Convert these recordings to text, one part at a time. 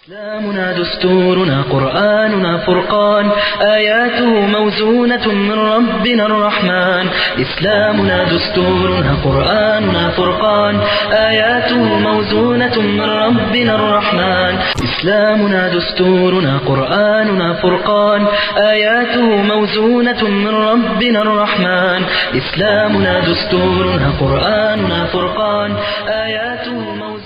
إسلامنا دستورنا قرآننا فرقان آياته موزونة من ربنا الرحمن إسلامنا دستورنا قرآننا فرقان آياته موزونة من ربنا الرحمن إسلامنا دستورنا قرآننا فرقان آياته موزونة من ربنا الرحمن إسلامنا دستورنا قرآننا فرقان آياته موزونة من ربنا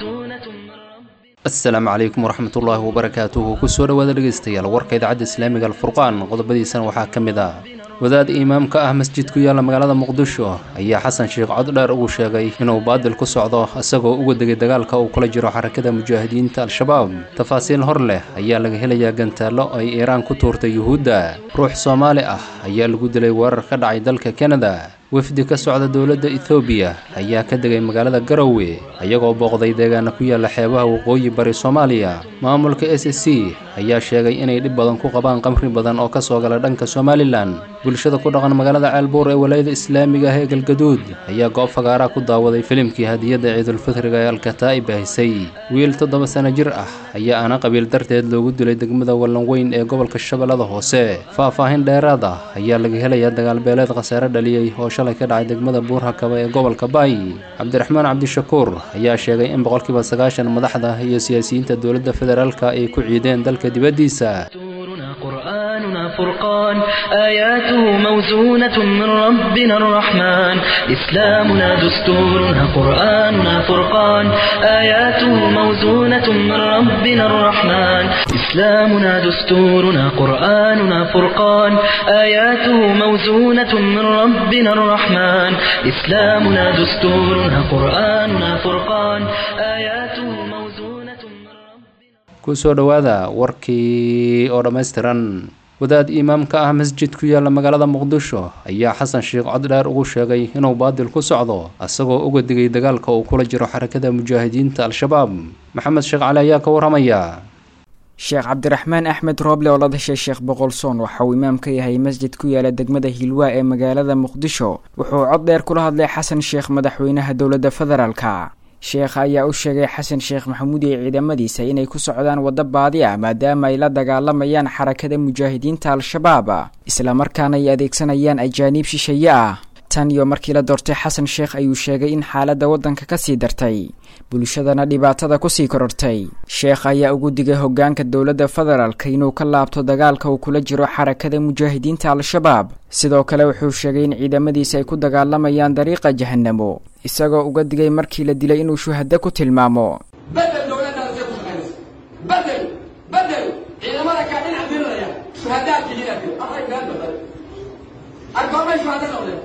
asalaamu calaykum waraxmatullaahi wabarakaatuhu kusoo dhowaada dhegeystayaal warka idaacadda islaamiga alfurqaan qodobadiisana waxaa ka mid ah wadaad imaamka ah masjid ku yaalla magaalada muqdisho ayaa xasan sheekh coddheer ugu sheegay inuu baadil ku socdo isagoo uga degay dagaalka uu kula jiro xarakada mujaahidiinta al-shabaab tafaasiil hor leh ayaa laga helayaa gantaallo ay iiraan ku tuurtay yuhuudda ruux soomaali ah ayaa lagu dilay weerar ka dhacay dalka kanada wafdi ka socda dowladda ethoobiya ayaa ka degay magaalada garowe ayagoo booqday deegaana ku yaalla xeebaha waqooyi bari soomaaliya maamulka s c ayaa sheegay inay dhib badan ku qabaan qamri badan oo ka soo gala dhanka somalilan bulshada ku dhaqan magaalada ceelbuur ee walaayada islaamiga ah ee galgaduud ayaa goob fagaaraa ku daawaday filimkii hadiyadda ciidulfitriga ee alkataa'ib bahisay wiil toddoba sano jir ah ayaa ana qabiil darteed loogu dilay degmada wallanweyn ee gobolka shabeellada hoose faah-faahin dheeraad ah ayaa laga helayaa dagaalbeeleed khasaare dhaliyey oo shalay ka dhacay degmada buurhakaba ee gobolka baay cabdiraxmaan cabdishakuur ayaa sheegay in boqolkiiba sagaashan madaxda iyo siyaasiyiinta dowladda federaalka ay ku ciideen dalka dibaddiisa دستورنا قرآننا فرقان آياته موزونة من ربنا الرحمن إسلامنا دستورنا قرآننا فرقان آياته موزونة من ربنا الرحمن إسلامنا دستورنا قرآننا فرقان آياته موزونة من ربنا الرحمن إسلامنا دستورنا قرآننا فرقان آياته موزونة من ربنا kusoo dhowaada warkii oo dhammaystiran wadaad imaamka ah masjid ku yaalla magaalada muqdisho ayaa xasan sheekh coddheer ugu sheegay inuu baadil ku socdo isagoo uga digay dagaalka uu kula jiro xarakada mujaahidiinta al-shabaab maxamed sheekh cali ayaa ka waramaya sheekh cabdiraxmaan axmed rooble oo la dhashay sheekh boqolsoon waxa uu imaam ka yahay masjid ku yaala degmada hiilwaa ee magaalada muqdisho wuxuu cod dheer kula hadlay xasan sheekh madaxweynaha dowladda federaalka sheekha ayaa u sheegay xasan sheekh maxamuud iyo ciidamadiisa inay ku socdaan waddo baadi ah maadaama ay la dagaalamayaan xarakada mujaahidiinta al-shabaab islamarkaana ay adeegsanayaan ajaaniib shisheeye ah tan iyo markii la doortay xasan sheekh ayuu sheegay in xaaladda waddanka kasii dartay bulshadana dhibaatada kusii korortay sheekh ayaa ugu digay hoggaanka dowladda federaalka inuu ka laabto dagaalka uu kula jiro xarakada mujaahidiinta al-shabaab sidoo kale wuxuu sheegay in ciidamadiisa ay ku dagaalamayaan dariiqa jahanamo isagoo uga digay markii la dilay inuu shuhado ku tilmaamo bedel dowladdaada say ku shaqaynaysa bedel bedel ciidamada kaa dhinac diriraya shuhadaadka hidaadka array been badan argoomay shuhado noqdeen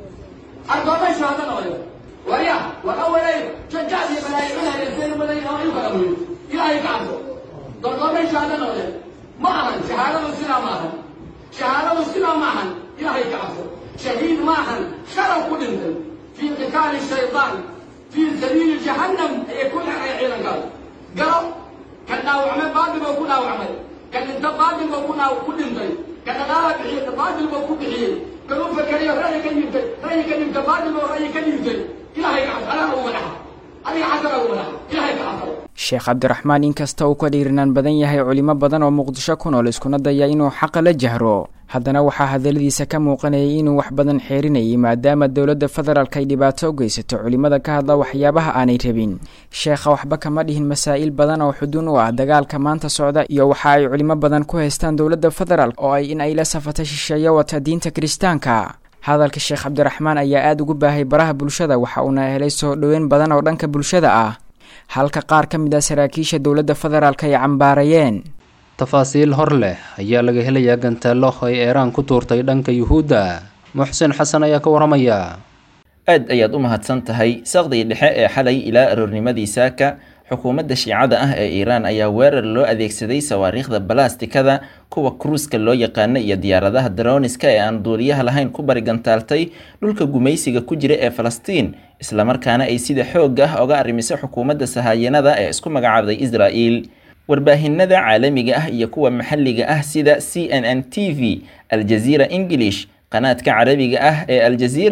argoomay shuhado noqdeen warya war awalay jajacdii balaayicinaya saynu badan oo iyu kala muyo ilaahay ka cabso dorgoomay shuhado noqdeen ma ahan shahaadadu sidaa ma ahan shahaadadu sidaa ma ahan ilaahay ka cabso shahiid ma ahan sharaw ku dhintay في قتال الشيطان في سبيل جهنم يكون عيدا قال قالوا كان ناوعمل بادل وكون ناوعمل كان انت بادل وكون كل انتي كان لا بحي بادل وكون بحي كانوا فكري رأي كان يبتي رأي كان يبتي بادل ورأي كان يبتي إلهي كعب أنا هو منها أنا حسن هو منها إلهي كعب sheekh cabdiraxmaan inkasta uu ka dhiirinaan badan yahay culimo badan oo muqdisho ku nool iskuna daya inuu xaqa la jahro haddana waxaa hadalladiisa ka muuqanayay inuu wax badan xeerinayay maadaama dowladda federaalk ay dhibaato u geysato culimada ka hadla waxyaabaha aanay rabin sheekha waxba kama dhihin masaa'il badan oo xuduun u ah dagaalka maanta socda iyo waxa ay culimo badan ku haystaan dowladda federaalk oo ay in ay la safato shisheeye wata diinta kiristaanka hadalka sheekh cabdiraxmaan ayaa aada ugu baahay baraha bulshada waxa uuna helay soo dhoweyn badan oo dhanka bulshada ah halka qaar ka mid ah saraakiisha dowladda federaalk ay cambaarayeen tafaasiil hor leh ayaa laga helayaa gantaallo ay eeraan ku tuurtay dhanka yuhuudda muxsin xasan ayaa ka waramaya aad ayaad u mahadsan tahay saqdii dhexe ee xalay ilaa aroornimadii saaka xukuumadda shiicada ah ee iiraan ayaa weerar loo adeegsaday sawaariikhda balastikada kuwa kruuska loo yaqaano iyo diyaaradaha daroniska ee aan duuliyaha lahayn ku barigantaaltay dhulka gumaysiga ku jira ee falastiin islamarkaana ay sida xoog ah oga arrimiso xukuumadda sahaayanada ee isku magacaabday israa'il warbaahinada caalamiga ah iyo kuwa maxalliga ah sida c n n t v aljaziira english qanaadka carabiga ah ee aljaziira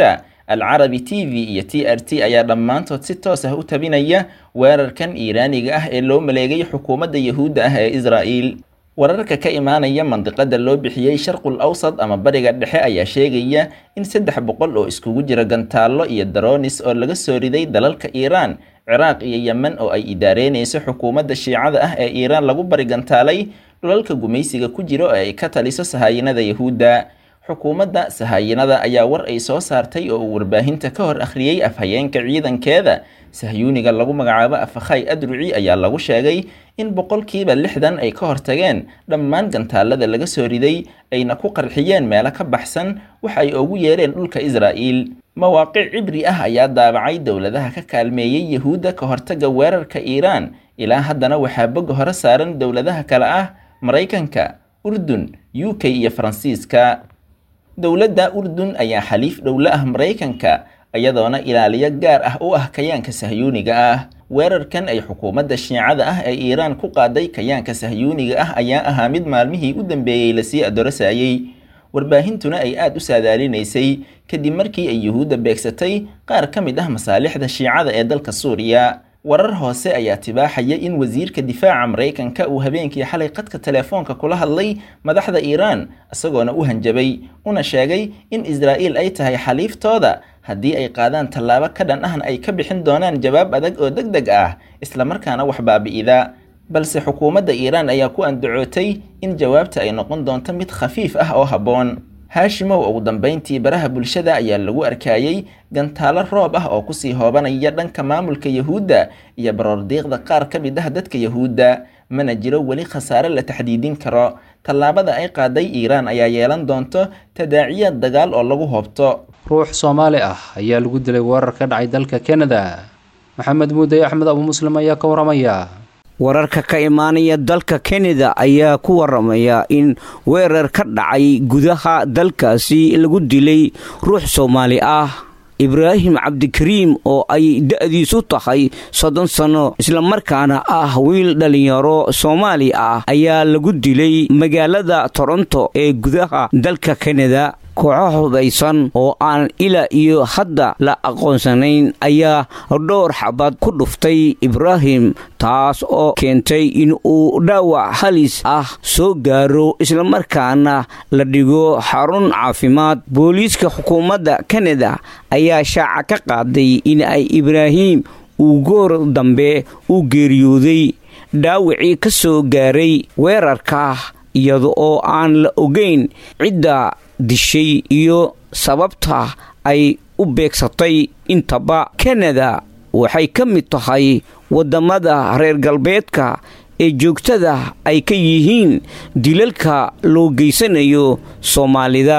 alcarabi t v iyo t r t ayaa dhammaantood si toos ah u tabinaya weerarkan iiraaniga ah ee loo maleegay xukuumadda yahuudda ah ee israa'iil wararka ka imaanaya mandiqada loo bixiyey sharqul awsad ama bariga dhexe ayaa sheegaya in saddex boqol oo iskugu jira gantaallo iyo daroonis oo laga soo riday dalalka iiraan ciraaq iyo yemen oo ay idaareynayso xukuumadda shiicada ah ee iiraan lagu bari gantaalay dhulalka gumaysiga ku jiro ee ay ka taliso sahaayinada yahuudda xukuumadda sahaayinada ayaa war ay soo saartay oo uu warbaahinta ka hor akhriyey afhayeenka ciidankeeda sahyuuniga lagu magacaabo afakhay adruci ayaa lagu sheegay in boqolkiiba lixdan ay ka hortageen dhammaan gantaalada laga soo riday ayna ku qarxiyeen meelo ka baxsan waxa ay ugu yeereen dhulka israa'iil mawaaqic cibri ah ayaa daabacay dowladaha ka kaalmeeyey yahuudda ka hortagga weerarka iiraan ilaa haddana waxaa boga hore saaran dowladaha kale ah maraykanka urdun u k iyo faransiiska dowladda urdun ayaa xaliif dhowle ah maraykanka iyadoona ilaaliyo gaar ah u ah kayaanka sahyuuniga ah weerarkan ay xukuumadda shiicada ah ee iiraan ku qaaday kayaanka sahyuuniga ah ayaa ahaa mid maalmihii u dambeeyey lasii adoorasayey warbaahintuna ay aada u saadaalinaysay kadib markii ay yuhuudda beegsatay qaar ka mid ah masaalixda shiicada ee dalka suuriya warar hoose ayaa tibaaxaya in wasiirka difaaca maraykanka uu habeenkii xalay qadka telefoonka kula hadlay madaxda iiraan isagoona u hanjabay una sheegay in israa'iil ay tahay xaliiftooda haddii ay qaadaan tallaabo ka dhan ahna ay ka bixin doonaan jawaab adag oo deg deg ah islamarkaana wax baabi'ida balse xukuumadda iiraan ayaa ku andacootay in jawaabta ay noqon doonto mid khafiif ah oo habboon haashimow ugu dambayntii baraha bulshada ayaa lagu arkayey gantaalo roob ah oo kusii hoobanaya dhanka maamulka yahuudda iyo baroordiiqda qaar ka mid ah dadka yahuudda mana jiro weli khasaare la taxdiidin karo tallaabada ay qaaday iiraan ayaa yeelan doonto tadaaciyaad dagaal oo lagu hoobto ruux soomaali ah ayaa lagu dilay weerar ka dhacay dalka kanada maxamed muuday axmed abu muslim ayaa ka waramaya wararka ka imaanaya dalka kanada ayaa ku waramaya in weerar ka dhacay gudaha dalkaasi lagu dilay ruux soomaali ah ibraahim cabdikariim oo ay da-diisu tahay soddon sanno islamarkaana ah wiil dhallinyaro soomaali ah ayaa lagu dilay magaalada toronto ee gudaha dalka kanada kooxo hubaysan oo aan ilaa iyo hadda la aqoonsanayn ayaa dhowr xabad ku dhuftay ibraahim taas oo keentay in uu dhaawac halis ah soo gaaro islamarkaana la dhigo xarun caafimaad booliiska xukuumadda kanada ayaa shaaca ka qaaday in ay ibraahim uu goor dambe u geeriyooday dhaawacii ka soo gaaray weerarka iyada oo aan la ogeyn cidda dishay iyo sababta ay u beegsatay intaba kanada waxay ka mid tahay waddamada reer galbeedka ee joogtada ay ka yihiin dilalka loo geysanayo soomaalida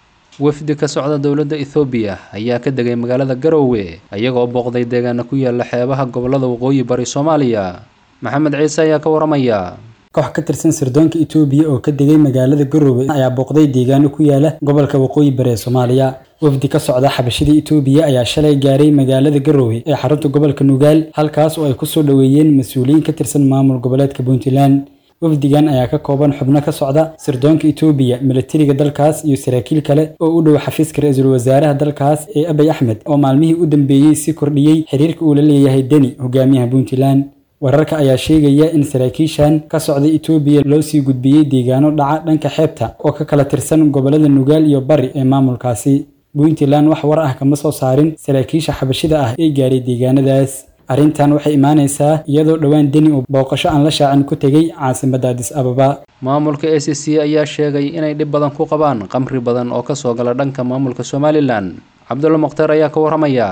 wafdi ka socda dowladda ethoobiya ayaa ka degay magaalada garoowe iyagoo booqday deegaana ku yaala xeebaha gobollada waqooyi bari soomaaliya maxamed ciise ayaa ka waramaya koox ka tirsan sirdoonka itoobiya oo ka degay magaalada garoowe ayaa booqday deegaano ku yaala gobolka waqooyi bari ee soomaaliya wafdi ka socda xabashida itoobiya ayaa shalay gaaray magaalada garoowe ee xarunta gobolka nugaal halkaas oo ay kusoo dhoweeyeen mas-uuliyiin ka tirsan maamul goboleedka puntland wafdigan ayaa ka kooban xubno ka socda sirdoonka itoobiya milatariga dalkaas iyo saraakiil kale oo u dhow xafiiska ra-iisul wasaaraha dalkaas ee abay axmed oo maalmihii u dambeeyey si kordhiyey xiriirka uu la leeyahay deni hogaamiyaha puntland wararka ayaa sheegaya in saraakiishan ka socda itoobiya loo sii gudbiyey deegaano dhaca dhanka xeebta oo ka kala tirsan gobollada nugaal iyo bari ee maamulkaasi puntland wax war ah kama soo saarin saraakiisha xabashida ah ee gaaray deegaanadaas arrintan waxay imaanaysaa iyadoo dhowaan deni uu booqasho aan la shaacin ku tegey caasimadda adis ababa maamulka a c c ayaa sheegay inay dhib badan ku qabaan qamri badan oo kasoo gala dhanka maamulka somalilan cabdulla mukhtaar ayaa ka waramaya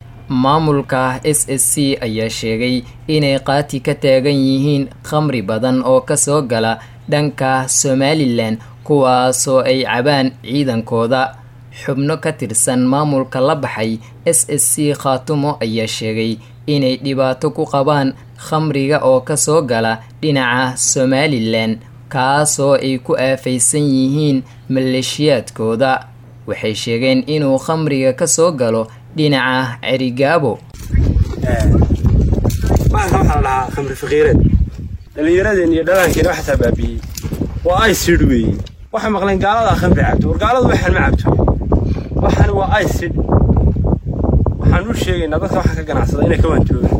maamulka s s c ayaa sheegay inay qaati ka taagan yihiin khamri badan oo kasoo gala dhanka somalilan kuwaasoo ay cabaan ciidankooda xubno ka tirsan maamulka la baxay s s c khaatumo ayaa sheegay inay dhibaato ku qabaan khamriga oo kasoo gala dhinaca somalilan kaasoo ay ku aafaysan yihiin maleeshiyaadkooda waxay sheegeen inuu khamriga kasoo galo dhinaca cerigaabo baanka waxaa la dhahaa khamri fakiireed dhallinyaradeen iyo dhalaankeena waxataa baabiiyey waa aysid weeye waxay maqleen gaaladaa khamri cabto war gaaladu waxaan ma cabto waxani waa aysid waxaan u sheegaynaa dadka waxa ka ganacsada inay ka waantoogaan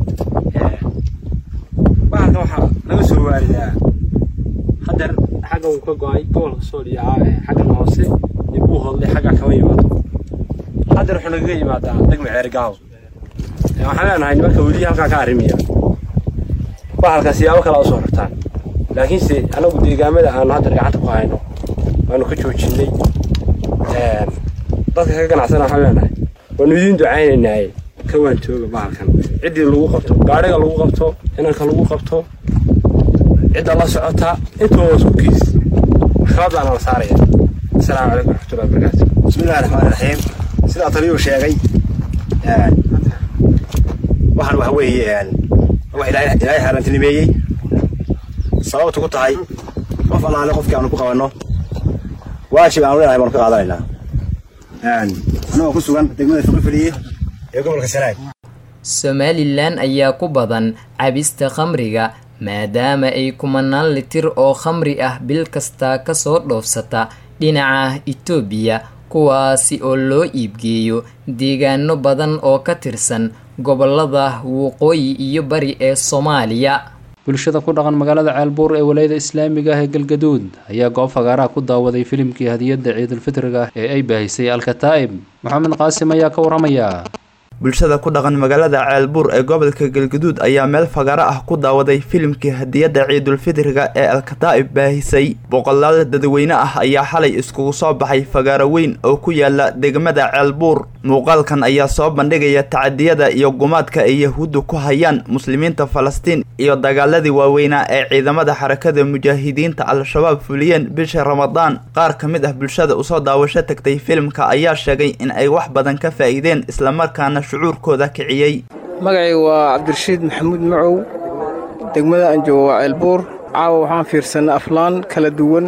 bahalkan waxaa laga soo waaridaa hadeer xagga uu ka go-ay gobolka sooliya xaggan hoose iyo buu hodlay xaggaa kama yimaado hadeer wuxuu nagaga yimaadaa degma ceergaaw waxaan leenahay nimanka weli halkaa ka arrimaya bahalkan siyaabo kale usoo rartaan laakiinse anagu deegaamada aanu hadeer gacanta ku hayno waanu ka joojinay dadka ka ganacsana waxaan leenahay waanu idiin ducaynaynaaye ka waantooga bahalkan ciddii lagu qabto gaadhiga lagu qabto inanka lagu qabto cidda la socota intuba waa isku kiis maxkamadaana la saaraya asalaamu calaykum waraxmatullahi wabarakaatu bismillahi raxmaani raxiim sidaa taliyuu sheegay waxaan waxa weeye wax ilaahay xaaraantinimeeyey sababtu ku tahay qof allaale qofkii aanu ku qabanno waajib aanu leenahay baanu ka qaadanaynaa anagoo ku sugan degmada fiqifiliye ee gobolka sanaag somalilan ayaa ku badan cabista khamriga maadaama ay kumanaan litir oo khamri ah bil kasta kasoo dhoofsata dhinaca itoobiya kuwaasi oo loo iibgeeyo deegaano badan oo ka tirsan gobolada waqooyi iyo bari ee soomaaliya bulshada ku dhaqan magaalada ceelbuur ee walayada islaamiga ah ee galgaduud ayaa goob fagaaraha ku daawaday filimkii hadiyadda ciidulfitriga ee ay baahisay alkataa'ib maxamed qaasim ayaa ka waramaya bulshada ku dhaqan magaalada ceelbuur ee gobolka galgaduud ayaa meel fagaro ah ku daawaday filimkii hadiyadda ciidulfitriga ee alkataa'ib baahisay boqolaal dadweyne ah ayaa xalay iskugu soo baxay fagaaro weyn oo ku yaala degmada ceelbuur muuqaalkan ayaa soo bandhigaya tacadiyada iyo gumaadka ay yahuuddu ku hayaan muslimiinta falastiin iyo dagaaladii waaweynaa ee ciidamada xarakada mujaahidiinta al-shabaab fuliyeen bisha ramadaan qaar ka mid ah bulshada usoo daawasho tagtay filimka ayaa sheegay in ay wax badan ka faa'iideen islamarkaana shucuurkooda kiciyey magacayga waa cabdirashiid maxamuud macow degmada aan joogo waa ceelbuur caawa waxaan fiirsanay aflaan kala duwan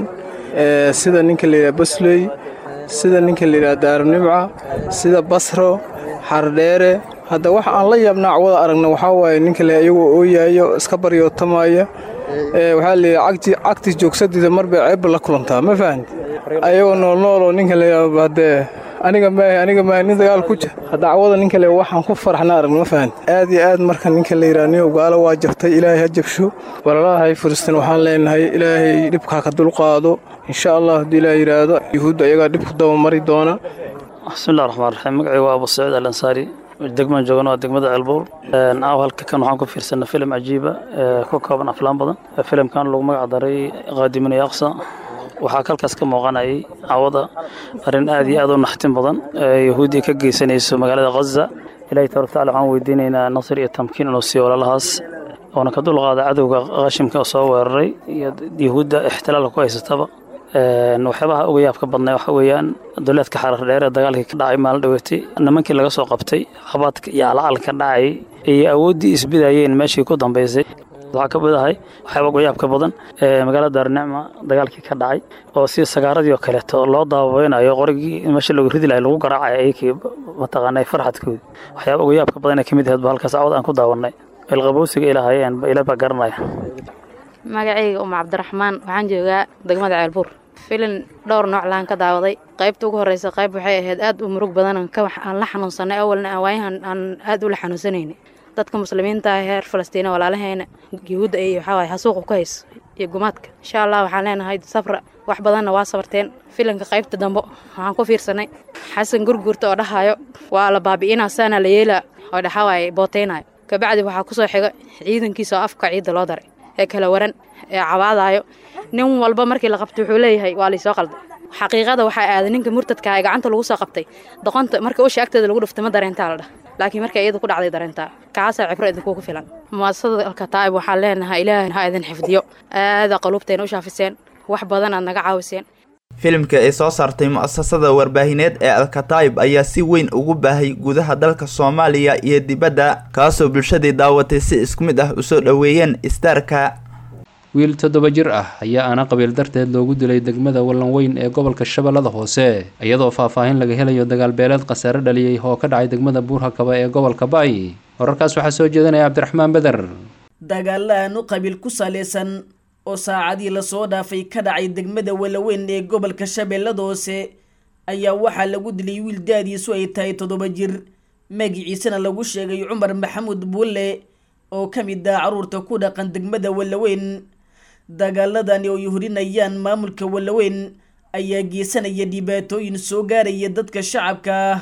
sida ninka layidhaha basley sida ninka layidhaha daarunimca sida basro xardheere hadda wax aan la yaabnaa cawada aragna waxaa waaye ninka le iyagoo ooyaayo iska baryootamaya waxaa layidhi cagtis joogsadiida mar bay ceebba la kulantaa ma fahanti ayagoo noolnooloo ninka layidhaha haddee aniga maahe aniga maahe nin dagaal ku jir hadda cawada ninka le waxaan ku faraxna aragna ma fahanti aad iyo aad marka ninka la yidhaha niyow gaalo waa jabtay ilaahay ha jabsho walalahay firistiin waxaan leenahay ilaahay dhibkaa ka dulqaado insha allah haddii ilaah yidhaahdo yuhuudda ayagaa dhibku dabamari doona bismillahi raxmaan raxiim magacayga waa abu saciid al ansaari degmaan joogana waa degmada ceelbuur aaw halka kan waxaan ku fiirsanay filim cajiiba ku kooban aflaan badan filimkan lagu magac daray qaadimin iyo aqsa waxaa kalkaas ka muuqanayay cawada arrin aad iyo aad u naxtin badan yahuudiya ka geysanayso magaalada khaza ilahi tabaraka tacala waxaan weydiinaynaa nasir iyo tamkiin inuu siiyo walalahaas oona ka dulqaada cadowga qashimka soo weeraray iyo yahuudda ixtilaalka ku haysataba waxyaabaha uga yaabka badnay waxa weeyaan duleedka xarar dheer ee dagaalkii ka dhacay maalin dhaweetay nimankii laga soo qabtay qabaadka iyo alacalka dhacay iyo awooddii isbidayeen meeshii ku dambaysay waxaa ka mid ahay waxyaaba uga yaabka badan magaalada daarnicma dagaalkii ka dhacay oo si sagaaradii oo kaleeto loo daaweynayo qorigii meesha lagu ridi lahay lagu garaacay ayakii mataqaanay farxadkoodi waxyaaba uga yaabka badan ee ka mid ahayd ba halkaas cawad aan ku daawanay ilqabowsiga ilaahayeen ila baa garanaya magacayga uma cabdiraxmaan waxaan joogaa degmada ceelbuur filin dhowr nooc laan ka daawaday qaybta ugu horreysa qayb waxay ahayd aad u murug badan aan la xanuunsanay awalna aan waayahan aan aad ula xanuunsanayna dadka muslimiinta ah reer falastiina walaalaheena yuhuudda iyo waxaawaay hasuuqa ku hayso iyo gumaadka insha allah waxaan leenahay safra wax badanna waa sabarteen filanka qaybta dambe waxaan ku fiirsanay xasan gurgurta oo dhahayo waa la baabi'inaa saana la yeelaa oo dhaxawaaye bootaynayo kabacdi waxaa kusoo xiga ciidankiisa oo afka ciidda loo daray ee kala waran ee cabaadaayo nin walba markii la qabtay wuxuu leeyahay waa laysoo qalday xaqiiqada waxaa aaday ninka murtadka ee gacanta lagu soo qabtay doqonta marka usha agteeda lagu dhuftay ma dareentaa la dhah laakiin marka iyada ku dhacday dareentaa kaasaa cibro idinkugu filan muasasada alkataa'ib waxaan leenahay ilaahay ha idin xifdiyo aada qaluubteena u shaafiseen wax badan aad naga caawiseen filimka ay soo saartay mu'asasada warbaahineed ee alkataa'ib ayaa si weyn ugu baahay gudaha dalka soomaaliya iyo dibadda kaasoo bulshadii daawatay si isku mid ah usoo dhoweeyeen istaarka wiil toddoba jir ah ayaa aana qabiil darteed loogu dilay degmada wallan weyn ee gobolka shabeellada hoose iyadoo faahfaahin laga helayo dagaalbeeleed khasaare dhaliyey oo ka dhacay degmada buurhakaba ee gobolka baay wararkaas waxaa soo jeedinaya cabdiraxmaan beder dagaalaanu qabiil ku salaysan oo saacadii lasoo dhaafay ka dhacay degmada walaweyn ee gobolka shabeellada hoose ayaa waxaa lagu dilay wiil daadiisu ay tahay toddoba jir magiciisana lagu sheegay cumar maxamuud buulle oo ka mid ah carruurta ku dhaqan degmada wallaweyn dagaaladani oo ay horinayaan maamulka wallaweyn ayaa geysanaya dhibaatooyin soo gaaraya dadka shacabka ah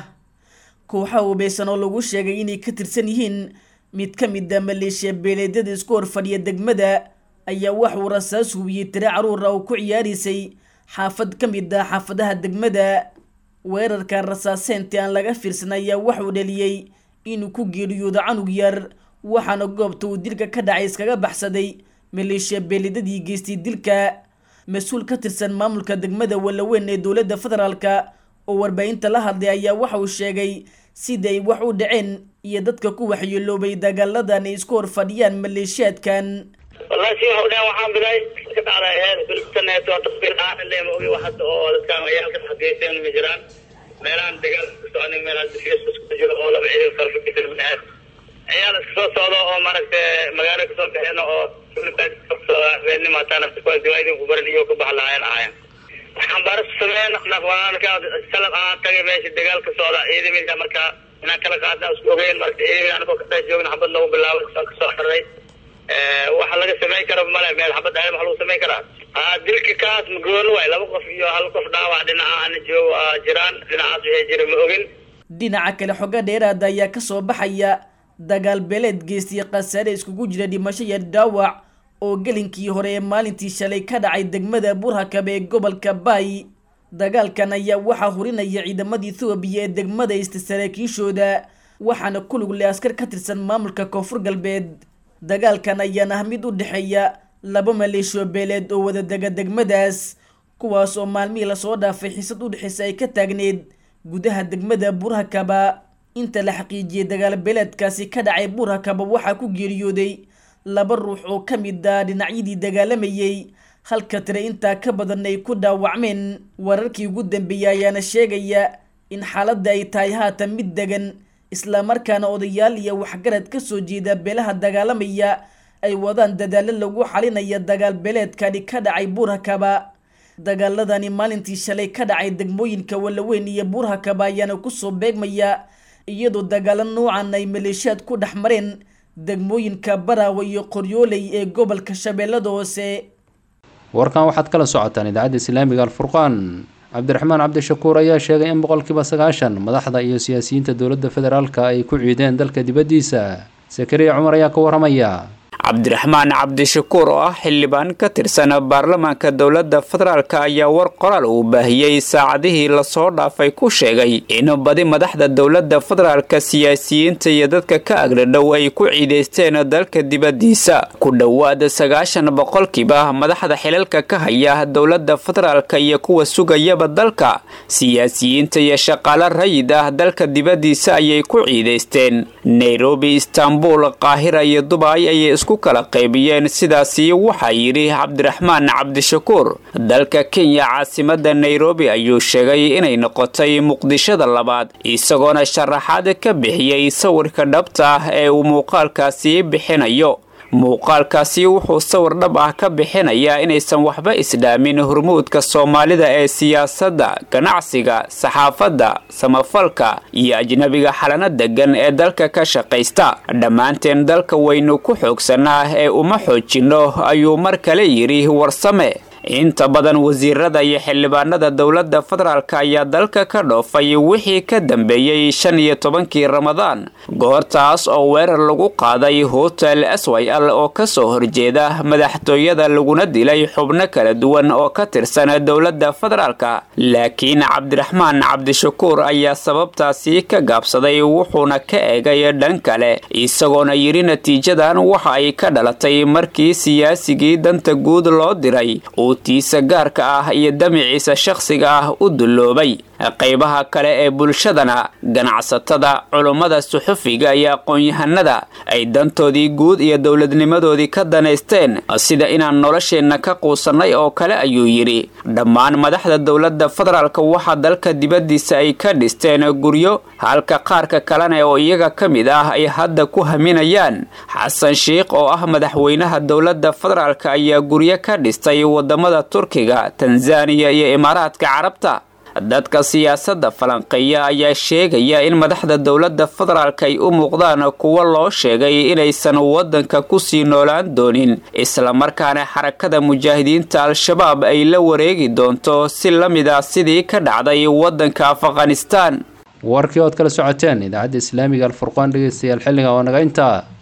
kooxa hubeysan oo lagu sheegay inay ka tirsan yihiin mid ka mid a maleeshiya beeleedyada isku horfadhiya degmada ayaa waxuu rasaas hubiyey tire carruur ah oo ku ciyaaraysay xaafad ka mid ah xaafadaha degmada weerarka rasaaseyntii aan laga fiirsan ayaa waxuu dhaliyey inuu ku geeriyoodo canug yar waxaana goobta uu dilka ka dhacay iskaga baxsaday maleeshiya beeledadii geystay dilka mas-uul ka tirsan maamulka degmada wallaweyn ee dowladda federaalka oo warbaahinta la hadlay ayaa waxa uu sheegay siday wax u dhaceen iyo dadka ku waxyeeloobay dagaaladan ay isku hor fadhiyaan maleeshiyaadkan wallahi si waxa u dhahan waxaan bilay ka dhacday heer filibtaneet oo tasbiir aan ilaa ma ogi wax hadda oo dadkaan ayaalka xageyseen ma jiraan meelahan dagaal ka soconin meelaha difiyas isku jiro oo laba ciidan farfadhisan meher ciyaal iska soo socdo oo maaragtay magaalo kasoo baxeen oo habeenimo hataa nafta kuwa diwaadin ku baran iyo ka bax lahaayeen ahaayeen waxaan baaris sameyn nafwaalka salab aan tagay meesha dagaal ka socda ciidamada markaa inaan kala qaadna isku ogeyn marka ciidamada anagoo ka dhex joogna xabad lagu bilaabo kasoo kasoo xirray waxa laga samayn karo male meel xabad ahay waxa lagu samayn karaa dilka kaas magoon waay laba qof iyo hal qof dhaawac dhinaca ana joogo jiraan dhinacaas waxay jira ma ogin dhinaca kale xoga dheeraada ayaa kasoo baxaya dagaal beeleed geystay khasaare iskugu jira dhimasho iyo dhaawac oo gelinkii hore ee maalintii shalay ka dhacay degmada burhakabe ee gobolka baay dagaalkan ayaa waxaa hurinaya ciidamada ethoobiya ee degmada ista saraakiishooda waxaana ku lug leh askar ka tirsan maamulka koonfur galbeed dagaalkan ayaana ah mid u dhexeeya laba maleeshiyo beeleed oo wada dega degmadaas kuwaas oo maalmihii lasoo dhaafay xiisad u dhexeysa ay ka taagneed gudaha degmada burhakaba inta la xaqiijiyey dagaal beeleedkaasi ka dhacay burhakaba waxaa ku geeriyooday laba ruux oo ka mid ah dhinacyadii dagaalamayey halka tire intaa ka badan ay ku dhaawacmeen wararkii ugu dambeeyey ayaana sheegaya in xaaladda ay tahay haatan mid degan islamarkaana odayaal iyo waxgarad ka soo jeeda beelaha dagaalamaya ay wadaan dadaalo lagu xalinaya dagaal beeleedkani ka dhacay buurhakaba dagaaladani maalintii shalay ka dhacay degmooyinka wallaweyn iyo buurhakaba ayaana kusoo beegmaya iyadoo dagaalo noocan ay maleeshiyaad ku dhex mareen degmooyinka baraawe iyo qoryooley ee gobolka shabeellada hoose warkan waxaad kala socotaan idaacadda islaamiga alfurqaan cabdiraxmaan cabdishakuur ayaa sheegay in boqolkiiba sagaashan madaxda iyo siyaasiyiinta dowladda federaalka ay ku ciideen dalka dibaddiisa sakariya cumar ayaa ka waramaya cabdiraxmaan cabdishakuur oo ah xildhibaan ka tirsan baarlamaanka dowladda federaalk ayaa war qoraal uu baahiyey saacadihii lasoo dhaafay ku sheegay in badi madaxda dowladda federaalka siyaasiyiinta iyo dadka ka agradhow ay ku ciidaysteen dalka dibaddiisa ku dhowaad sagaashan boqolkiiba madaxda xilalka ka haya dowladda federaalka iyo kuwa sugayaba dalka siyaasiyiinta iyo shaqaale rayid ah dalka dibaddiisa ayay ku ciidaysteen nairobi istanbul qaahira iyo dubay ayay isku kala qaybiyeen sidaasi waxaa yidhi cabdiraxmaan cabdishakuur dalka kenya caasimada nairobi ayuu sheegay inay noqotay muqdishada labaad isagoona sharaxaad ka bixiyey sawirka dhabta ah ee uu muuqaalkaasi bixinayo muuqaalkaasi wuxuu sawir dhab ah ka bixinayaa inaysan waxba isdhaamin hormuudka soomaalida ee siyaasadda ganacsiga saxaafadda samafalka iyo ajnabiga xalano degan ee dalka ka shaqaysta dhammaanteen dalka waynu ku xoogsanaa ee uma xoojinno ayuu mar kale yidhi warsame inta badan wasiirada iyo xildhibaanada dowladda federaalk ayaa dalka ka dhoofay wixii ka dambeeyey shan iyo tobankii ramadaan goortaas oo weerar lagu qaaday hotel s y l oo kasoo horjeeda madaxtooyada laguna dilay xubno kala duwan oo ka tirsan dowladda federaalk laakiin cabdiraxmaan cabdishakuur ayaa sababtaasi ka gaabsaday wuxuuna ka eegay dhan kale isagoona yidhi natiijadan waxa ay ka dhalatay markii siyaasigii danta guud loo diray tiisa gaarka ah iyo damiciisa shakhsiga ah u dulloobay qaybaha kale ee bulshadana ganacsatada culummada suxufiga iyo aqoon-yahanada ay dantoodii guud iyo dowladnimadoodii ka danaysteen sida inaan nolosheenna ka quusannay oo kale ayuu yidhi dhammaan madaxda dowladda federaalka waxaa dalka dibaddiisa ay ka dhisteen guryo halka qaarka kalena oo iyaga ka mid ah ay hadda ku haminayaan xasan sheikh oo ah madaxweynaha dowladda federaalk ayaa guryo ka dhistay wadamada turkiga tanzaniya iyo imaaraadka carabta dadka siyaasadda falanqeeya ayaa sheegaya in madaxda dowladda federaalk ay u muuqdaan kuwo loo sheegay inaysan waddanka kusii noolaan doonin islamarkaana xarakada mujaahidiinta al-shabaab ay la wareegi doonto si la mid ah sidii ka dhacday waddanka afghanistan warkii ood kala socoteen idaacadda islaamiga alfurqaan dhegeystayaal xilliga oo naga intaa